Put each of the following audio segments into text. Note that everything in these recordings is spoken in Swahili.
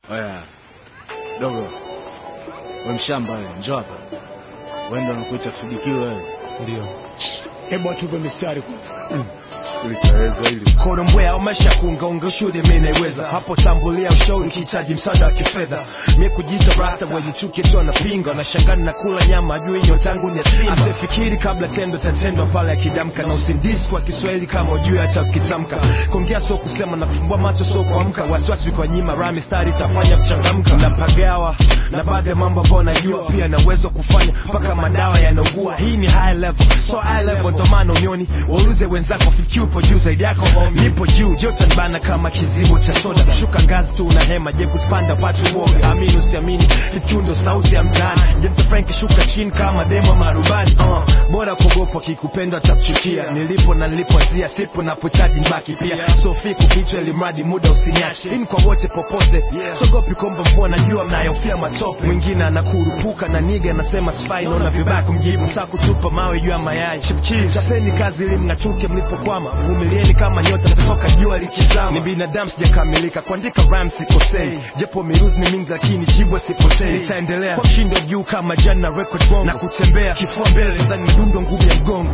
Oya dogo, we mshamba wewe, njoo hapa. Wewe ndio unakuita fidikiwe wewe. Ndio. Hebu atupe mistari. Ulitaweza hili. Kona mbwea umesha kuungaunga ushuhuda mimi naiweza hapo tambulia ushauri ukihitaji msaada wa kifedha mimi kujiita rasta wenye chuki tu anapinga na shangani na kula nyama ajui nyota yangu ni ya simba asifikiri kabla tendo tatendwa pale akidamka na usindisi kwa Kiswahili kama ujui hata ukitamka kuongea sio kusema na kufumbua macho sio kuamka wasiwasi kwa nyima rami stari itafanya kuchangamka napagawa na baadhi ya mambo ambayo najua pia na uwezo wa kufanya mpaka madawa yanaugua hii ni high level so high level ndo maana unioni waulize wenzako fikiri upo juu zaidi yako nipo juu joto nibana kama kizibo cha soda kushuka ngazi tu una hema je kuspanda patu uoga amini usiamini fikiri ndo sauti ya mtaani je mta Frank shuka chini kama demo marubani uh, bora kuogopa kikupendwa atakuchukia nilipo na nilipoanzia sipo napochaji nibaki pia sofi kukichwa ili mradi muda usiniache hii ni kwa wote popote sogopi komba mvua najua mnayofia matope mwingine anakurupuka na niga anasema sifai naona vibaya kumjibu saa kutupa mawe juu ya mayai Chipkiz. chapeni kazi ili mng'atuke mlipokwama vumilieni kama nyota kutoka jua likizama ni binadamu sijakamilika kuandika rhymes sikosei japo miruzi ni mingi lakini jibwa sipotei nitaendelea kwa mshindo juu kama jana record bongo na kutembea kifua mbele nadhani medundo ngumu ya mgongo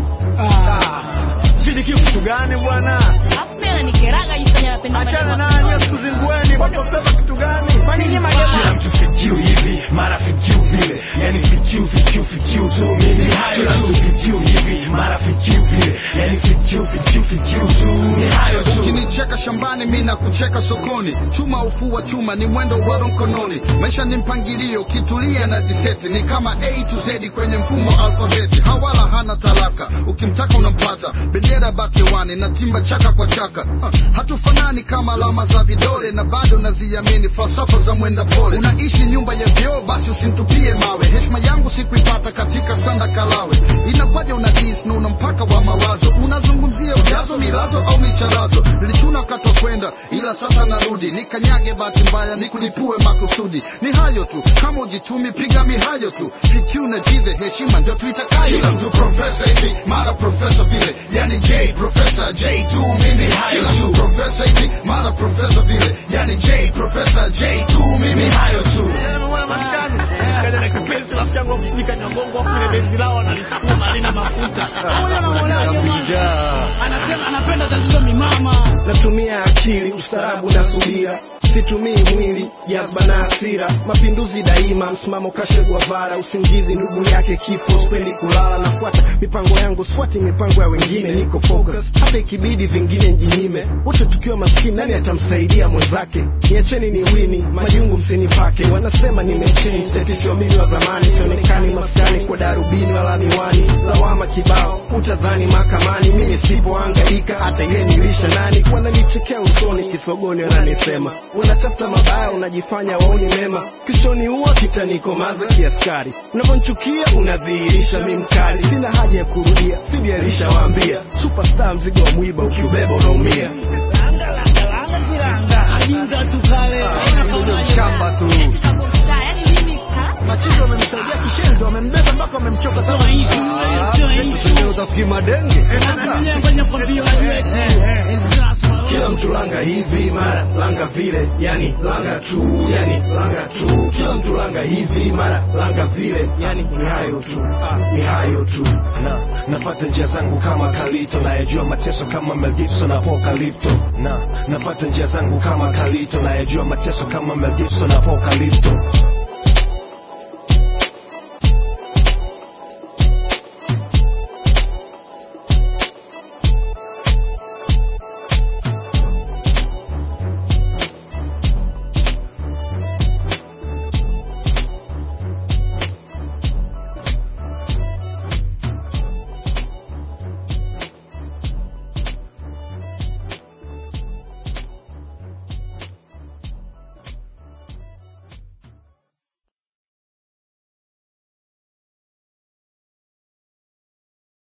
Fidikiu kitu gani bwana? Alafu mimi ananikeraga jifanya napenda Achana maneno. naye sikuzingueni. Wakosema kitu gani? Kwani nyinyi kila mtu fikiu hivi mara fikiu vile yani fikiu fikiu fikiu tu mimi hayo tu fikiu hivi mara fikiu vile yani fikiu fikiu fikiu tu ni hayo tu ukinicheka shambani mi na kucheka sokoni chuma ufua chuma ni mwendo waro mkononi maisha ni mpangilio kitulia na diseti ni kama a to z kwenye mfumo alfabeti hawala hana talaka ukimtaka unampata bendera batewani na timba chaka kwa chaka ha, hatufanani kama alama za vidole na bado naziamini falsafa za mwenda pole unaishi nyumba ya vyoo basi usimtupie mawe heshima yangu sikuipata katika sanda kalawe inakwaja una dis na una mpaka wa mawazo unazungumzia ujazo milazo au micharazo nilichuna wakati wa kwenda ila sasa narudi nikanyage bahati mbaya nikulipue makusudi ni hayo tu kama ujitumi piga mihayo tu PQ na jize heshima ndio tuitakayo kila mtu profesa hivi mara profesa vile yani J profesa J tu mimi hayo tu profesa hivi mara profesa vile yani J profesa J tu mimi hayo tu Unaona maskani? Kaja na kipenzi rafiki yangu akusika ni mgongo afu ile benzi lao analisukuma halina mafuta. Moja na moja Anasema anapenda tatizo ni mama. natumia akili ustaarabu na subira situmii mwili jazba na hasira mapinduzi daima msimamo kashe guavara usingizi ndugu yake kifo spendi kulala nafuata mipango yangu sfuati mipango ya wengine niko focus hata ikibidi vingine njinyime wote tukiwa maskini nani atamsaidia mwenzake niacheni ni wini majungu msinipake wanasema nimechange tetisho mimi wa zamani sionekani maskani kwa darubini wala miwani lawama kibao utadhani mahakamani mimi sipoangaika hata ile nilisha nani wananichekea usoni kisogoni wananisema unatafuta mabaya unajifanya waoni mema kishoni huwa kitanikomaza kiaskari unavyonchukia unadhihirisha mi mkali sina haja ya kurudia fidi alishawaambia superstar mzigo wa mwiba ukiubeba unaumia Ajinga tu kale. shamba tu. Yaani mimi ha? Machizo wamemsaidia kishenzi, wamembeba mpaka wamemchoka Sio sana. issue, sio issue. Utafikiri madenge. Anakuja kwenye kwambia wetu. kila mtu langa hivi mara langa vile yani langa tu yani langa tu kila mtu langa hivi mara langa vile yani ni hayo tu ni hayo tu na nafata njia zangu kama kalito nayajua mateso kama Mel Gibson na apokalipto na nafata njia zangu kama kalito nayajua mateso kama Mel Gibson na apokalipto